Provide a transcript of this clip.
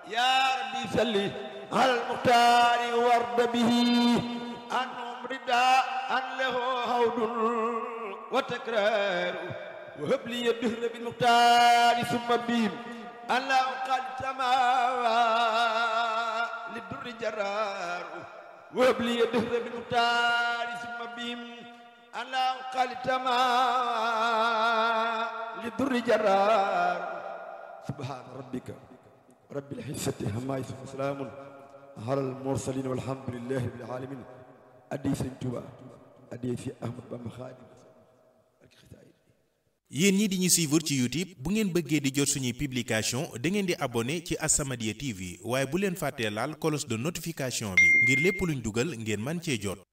يا ربي صلي على المختار وارض به أنهم رداء له هود وتكرار وهب لي الدهر بالمختار ثم بهم ألا قد تماوى للدر جرار وهب لي الدهر بالمختار ثم بهم ألا قد تماوى للدر جرار سبحان ربك رب العزة عما يصفون سلام على المرسلين والحمد لله رب العالمين أدي سيدنا توبا أدي في أحمد بن خادم yéen ñi di ñu suivre ci YouTube bu ngeen bëggee di jot suñuy publication da ngeen di abonné ci As-Samadiyya TV waaye bu leen fàttee laal cloche de notification bi ngir lépp luñ dugal ngeen man cee jot